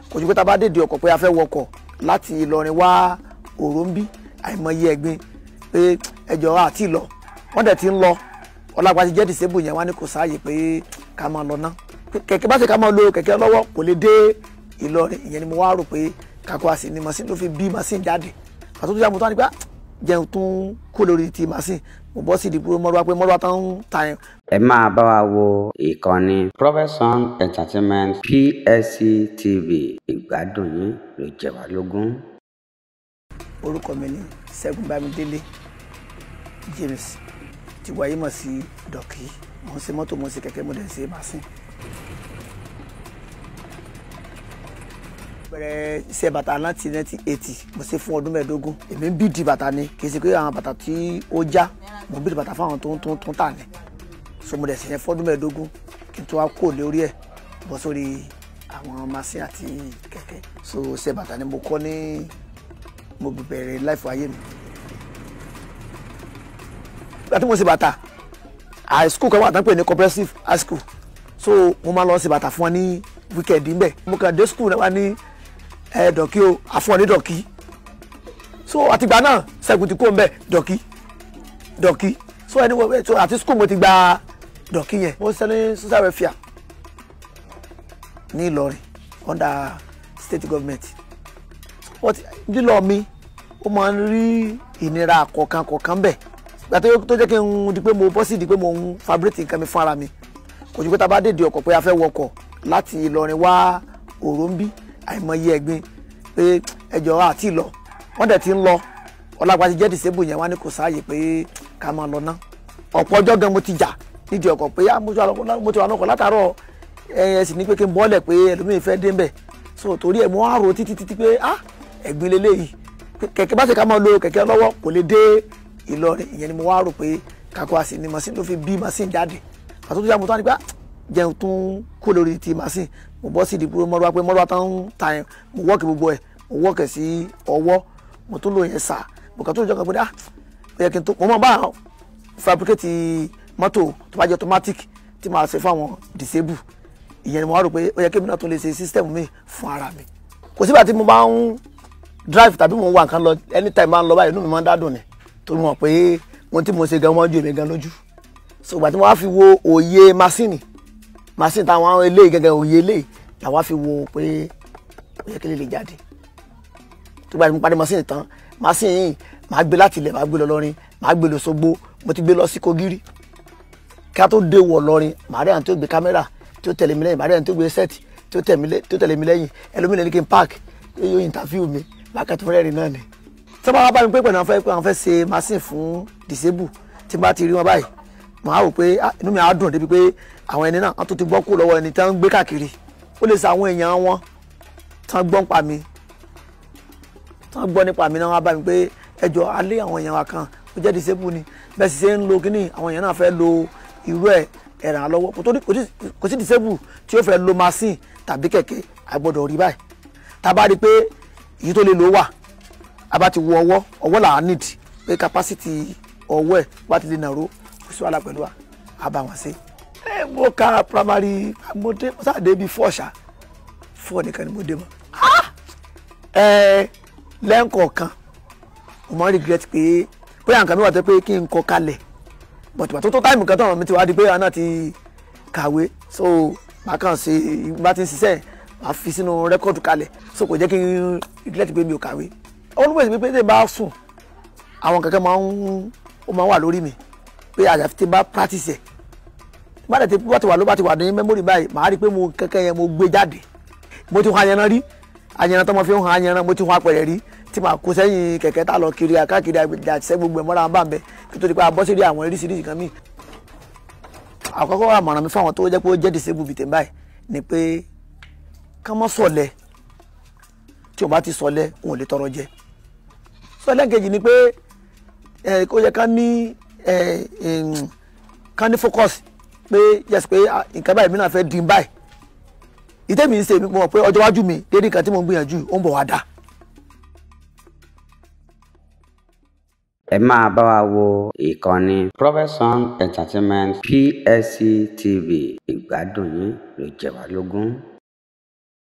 kò ju pé tá a bá dèdè ọkọ̀ pé a fẹ́ wọkọ̀ láti Ìlọrin wá Òróǹbí àìmọye ẹ̀gbin pé ẹjọ́ àti lọ wọ́n dẹ̀ ti ń lọ ọlágbá ti jẹ́ disable yẹn wá ní kò sáàyè pé ká máa lọ ná kẹ̀kẹ́ bá ṣe ká máa lo kẹ̀kẹ́ lọ́wọ́ kò lè dé Ìlọrin ìyẹn ni mo wá rò pé kakọ àsì ni machine ló fi bí machine jáde àti tó yà mo tó wá ní pé jẹun tún kó lórí ti machine mo bọ́ sí ìdìbò mọ́lúwa pé mọ́lúwa tán ń ta yẹn ẹ máa bá wa wo ìkànnì Profession Entertainment PSC TV ìgbádùn yín ló jẹ wá lógún. orúkọ mi ni Ṣẹ́gun Bámidélé James tí wàyí mọ̀ sí dọ̀kì mo ń ṣe mọ́tò mo ń ṣe kẹ̀kẹ́ mo dẹ̀ ń ṣe machine. bẹ̀rẹ̀ iṣẹ́ bàtà láti 1980 mo ṣe fún ọdún mẹ́ẹ̀ẹ́dógún èmi ń bíìdì bàtà ni kì í ṣe pé àwọn bàtà tí ó já mo ń bíìdì bàtà fáwọn tó ń tó ń tó ń tà ní so mo dẹ̀ ṣe yẹn fọ́dún mẹ́ẹ̀ẹ́dógún kí n tó wá kó lórí ẹ̀ bọ́ sórí àwọn machine àti kẹ̀kẹ́ so iṣẹ́ bàtà ni mo kọ́ ní mo bẹ̀rẹ̀ láìfọ ayé mi nígbà tí mo ṣe bàtà high school kan wà tán pè ní comprehensive high school so mo máa lọ ṣe bàtà fún wọn ní weekend ńbẹ mo kàn dé school náà wá ní ẹ dọ̀kí o àfún ọ ní dọ̀kí so àtìgbà náà Ṣẹ́gun ti kó ńbẹ dọ̀kí dọ̀kí so ẹni wọ́n so àti school mo ti gba dọ̀kí yẹn mo ṣe ní social welfare ní Ìlọrin under state government but lílọ mi ó máa ń rí ìnira kọ̀ọ̀kan kọ̀ọ̀kan bẹ́ẹ̀ gbà tó jẹ́ kí n di pé mo bọ́ sí di pé mo ń fabricate nǹkan mi fún ara mi kò ju pé tá a bá dèdè ọkọ̀ pé a fẹ́ wọkọ̀ láti Ìlọrin wá Òróǹbí àìmọye ẹ̀gbin pé ẹjọ́ àti lọ wọ́n dẹ̀ ti ń lọ ọlágbá ti jẹ́ disable yẹn wá ní kò sáàyè pé ká máa lọ ná ọ̀pọ̀ ọjọ́ gan mo ti jà nídìí ọkọ̀ pé mo ti wà lọ́kọ̀ látàárọ̀ ẹ sì ní pé kí n bọ́ọ̀lẹ̀ pé ẹlòmíì fẹ́ dé mbẹ̀ so torí ẹ̀ mo á rò títí títí pé ah ẹ̀gbin leléyìí kẹ̀kẹ́ bá ṣe ká máa lo kẹ̀kẹ́ lọ́wọ́ kò lè dé Ìlọrin ìyẹn ni mo wá rò pé kakọ àsì ni machine ló fi bí machine jáde àti tó yà mo tó wá ní pé jẹun tún kó lórí ti machine mo bọ́ sí ìdìbò mọ́lúwa pé mọ́lúwa tán ń ta yẹn mo wọ́ọ̀kì gbogbo ẹ̀ mo wọ́ọ̀kì sí ọwọ́ mo tún lò yẹn sà mo kàn tó jọ kan pé ah ó yẹ kí n tó mo máa bá fabricate mọ́tò tó bá jẹ́ automatic tí màá ṣe fáwọn disable ìyẹn ni mo wá rò pé ó yẹ kí mi náà tún lè ṣe system mi fún ara mi kò sígbà tí mo bá ń drive tàbí mo ń wà nǹkan lọ anytime máa ń lọ báyìí inú mi máa ń dádùn ni torí mọ̀ pé ohun tí mo ṣe gan wọ́n ju èmi gan lójú so ìgbà tí mo wá fi wo òye masini masini táwọn eléyìí gẹ́gẹ́ òye eléyìí làwa fi wo pé ó yẹ kí lè lè jáde tó gbà tí mo parí masini tán masini yìí màá gbé láti ilẹ̀ màá gbé lọ lọ́rin màá gbé lọ sógbó mo ti gbé lọ sí kogiri kí a tó dé wọ̀ lọ́rin màá rí àwọn tó gbé kámẹ́rà tó tẹ̀lé mi lẹ́yìn màá rí àwọn tó gbé sẹ́ẹ̀tì tó tẹ̀lé mi lẹ́yìn ẹlòmíràn ní kí n park yóò interview mi lákàtúntò rẹ́rìn náà ni tí wọ́n bá bá mi pé pẹ̀lú àwọn fẹ́ pé àwọn fẹ́ ṣe machine fún disable tí n bá ti rí wọn báyìí màá rò pé inú mi á dùn débi pé àwọn ẹni náà wọ́n tó ti gbọ́ kú lọ́wọ́ ẹni tí wọ́n ń gbé káàkiri ó lè sa àwọn èèyàn wọn tí wọ́n gbọ́ nípa mi tí wọ́n gbọ́ nípa mi náà wọ́n bá mi pé ẹjọ́ alẹ́ àwọn èèyàn wa kan ó jẹ́ disable ni bẹ́ẹ̀ sì ṣe ń lo kínní àwọn èèyàn náà fẹ́ lo irú ẹ̀ ẹ̀ràn lọ́wọ́ kò sí disable tí ó fẹ́ lo machine tàbí kẹ̀kẹ́ àgbọ̀dọ̀ rí báyìí tá a bá rí i pé èyí tó lè lò wà a bá ti wo ọwọ́ ọwọ́ là á need pé capacity ọwọ́ ẹ̀ bá ti lè nàró kò sí wàhálà pẹ̀lú wa a bá wọn ṣe. ẹ mo ka primary mo dé mo sáà dé bíi four ṣá four nìkan ni mo dé mọ́. ẹ lẹ́ǹkọ̀ọ̀kan mo máa ń regret pé bóyá nǹkan mi wà tó pé kí n kọ kalẹ̀ but bàtó tó táìmù kan tó àwọn mi ti wá di pé àwọn náà ti kàwé so màá kàn ṣe bá ti ń ṣiṣẹ́ màá fi sínú rẹ́kọ̀dù kalẹ̀ so kò jẹ́ kí n regret pé mi ò kàwé always pé tí n bá sùn àwọn kankan máa ń ó máa ń wà lórí mi pé àyàfi tí n bá practice ẹ̀ bá dẹ̀ tí wọ́n ti wà ló bá ti wà ní memory báyìí màá rí i pé mo kankan yẹn mo gbé jáde mo ti hun ayanran rí ayanran tó mo fi ń hun ayanran mo ti hun apẹ̀rẹ̀ rí tí màá kó sẹ́yìn kẹ̀kẹ́ tá lọ kiri àkákiri àtisẹ́ gbogbo ẹ̀ mọ́ra bá ń bẹ kí tó di pé a bọ́ sí rí àwọn oríṣiríṣi kan míì àkọ́kọ́ àmọ̀ràn mi fáwọn tó jẹ́ pé ó jẹ́ disable bìtẹ̀ báyìí ni pé ká mọ́ sọ̀lẹ̀ tí o bá ti sọ̀lẹ̀ òun ò lè tọrọ jẹ sọ̀lẹ̀ kejì ni pé ẹ kó yẹ ká ní ẹ ká ní focus pé yes pé nǹkan báyìí mi náà fẹ́ dín báyìí ìtẹ́mi ń ṣe mi mọ̀ pé ọjọ́ iwájú mi dédé nǹkan tí mo ń gbìyànjú ó ń bọ̀ wá dà. ẹ máa bá wa wo ìkànnì Profession Entertainment PSC TV ìgbádùn yín ló jẹ wá lógún.